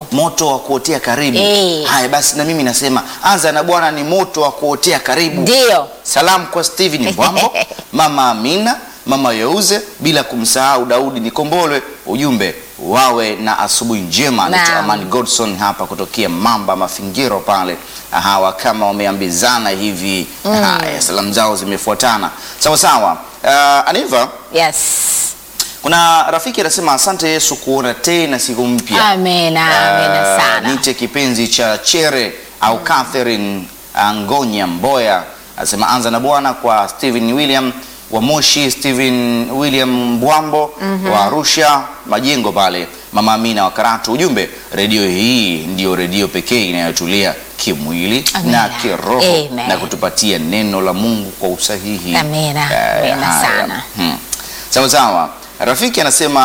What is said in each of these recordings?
moto wa kuotea karibu. Eh. Haya basi, na mimi nasema anza na Bwana ni moto wa kuotea karibu. Ndio. Salamu kwa Steven Mbwambo, mama Amina, mama Yeuze, bila kumsahau Daudi Nikombolwe. Ujumbe wawe na asubuhi njema. Naam. Naitwa Amani Godson hapa kutokea Mamba Mafingiro pale. Hawa kama wameambizana hivi. Haya, salamu zao zimefuatana sawa sawa. Uh, Aniva, Yes. kuna rafiki anasema asante Yesu kuona tena siku mpya. Amena, amena Uh, sana. Nite kipenzi cha Chere au Catherine Angonya Mboya anasema anza na Bwana kwa Stephen William wa Moshi, Stephen William Mbwambo wa Arusha Majengo pale, Mama Amina wa Karatu. Ujumbe, redio hii ndiyo redio pekee inayotulia kimwili Amina. na kiroho Amen. na kutupatia neno la Mungu kwa usahihi. Amina. Eh, Amina haya. sana. Hmm. Sawa sawa. Rafiki anasema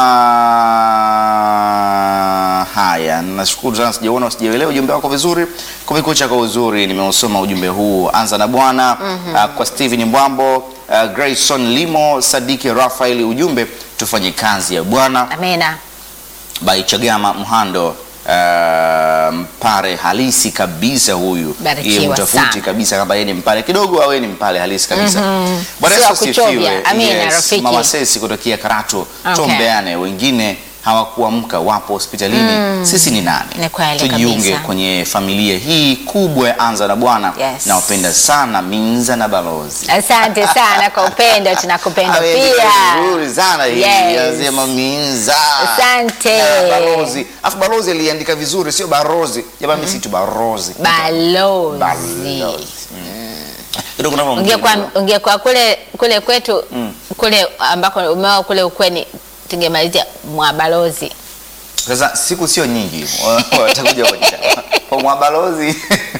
haya, nashukuru sana, sijaona sijaelewa ujumbe wako vizuri. Kumekucha kwa uzuri, nimeusoma ujumbe huu. Anza na Bwana ah, kwa Steven Mbwambo, ah, Grayson Limo, Sadiki Rafael, ujumbe tufanye kazi ya Bwana. Amena. By Chagama Mhando ah, mpare halisi kabisa huyu, Barikiwa Yeye mtafuti sana. kabisa kama yeye ni mpale kidogo au yeye ni mpale halisi kabisa. Bwana Sio Yesu wa kuchovya. asifiwe. Amina, rafiki. Mama Sesi kutokea Karatu, Okay. tuombeane. Wengine hawakuamka wapo hospitalini. Sisi ni nani? Ni kweli Tujiunge kabisa. kwenye familia hii kubwa ya Anza na Bwana. Yes. Nawapenda sana Minza na Balozi. Asante sana kwa upendo, tunakupenda Awe, pia. Nzuri sana hii. Yes. Yazema Minza. Asante. Na Balozi. Afu Balozi aliandika vizuri sio Barozi. Jamani mimi si tu Barozi. Balozi. Balozi. Ndio kuna mambo Ungekuwa mengi. ungekuwa kule kule kwetu kule ambako umeoa kule ukweni tungemalizia mwa balozi. Sasa siku sio nyingi. Watakuja kwa kwa mwabalozi.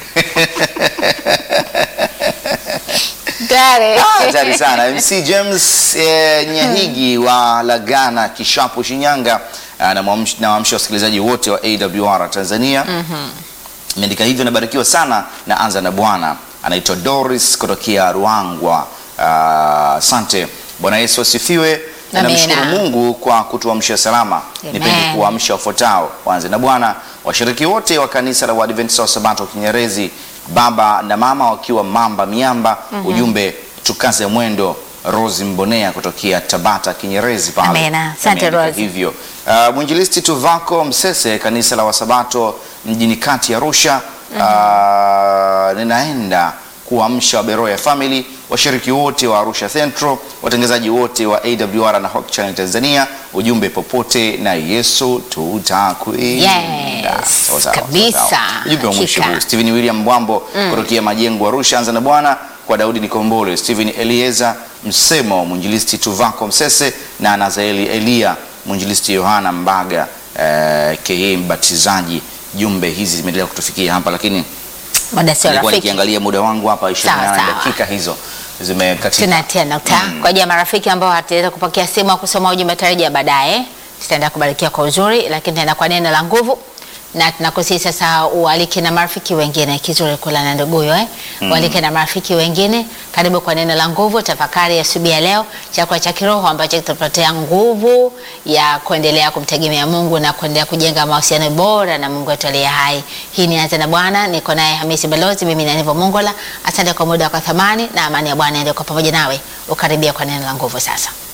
Tare. Hatari sana. MC James eh, Nyahigi wa Lagana Kishapu Shinyanga ah, na mwamsh- na waamsha wasikilizaji wote wa AWR Tanzania. Imeandika hivyo, nabarikiwa sana na anza na Bwana. Anaitwa Doris kutokea Ruangwa. Ah, Asante. Bwana Yesu asifiwe. Na Amina. namshukuru Mungu kwa kutuamsha salama. Amen. Nipende kuwaamsha wafuatao. Wanze na Bwana, washiriki wote wa kanisa la Waadventista wa Sabato Kinyerezi, baba na mama wakiwa Mamba Miamba. Ujumbe tukaze mwendo. Rose Mbonea kutokea Tabata Kinyerezi pale. Amina. Asante, Ameandika Rose. hivyo. Uh, mwinjilisti Tuvako Msese kanisa la Wasabato mjini kati ya Arusha. Uh, ninaenda kuamsha Beroya Family, washiriki wote wa Arusha Central, watangazaji wote wa AWR na Hope Channel Tanzania. Ujumbe popote na Yesu tutakwenda. Yes, Sawa, sawa, kabisa. sawa. Ujumbe wa mwisho Hakika. huu. Stephen William Mbwambo kutokea Majengo Arusha, anza na Bwana kwa Daudi Nikombole, Stephen Elieza Msemo, mwinjilisti Tuvako Msese na Nazaeli Elia, mwinjilisti Yohana Mbaga eh, ke mbatizaji. Jumbe hizi zimeendelea kutufikia hapa, lakini Muda sio nilikuwa rafiki. nikiangalia muda wangu hapa 28 Sawa, sawa. dakika hizo zimekatika. tunatia nukta kwa ajili ya marafiki ambao hataweza kupokea simu au kusoma ujumbe tarajia baadaye. Tutaenda kubarikia kwa uzuri, lakini tutaenda kwa neno la nguvu na tunakusihi sasa ualike na marafiki wengine. Kizuri kula na nduguyo eh? Ualike na marafiki wengine, karibu kwa neno la nguvu. Tafakari ya asubuhi ya leo, chakula cha kiroho ambacho kitatupatia nguvu ya kuendelea kumtegemea Mungu na kuendelea kujenga mahusiano bora na Mungu wetu aliye hai. Hii ni Anza na Bwana, niko naye Hamisi Balozi, mimi ni Anivo Mongola. Asante kwa muda wako thamani, na amani ya Bwana iende kwa pamoja nawe. Ukaribia kwa neno la nguvu sasa.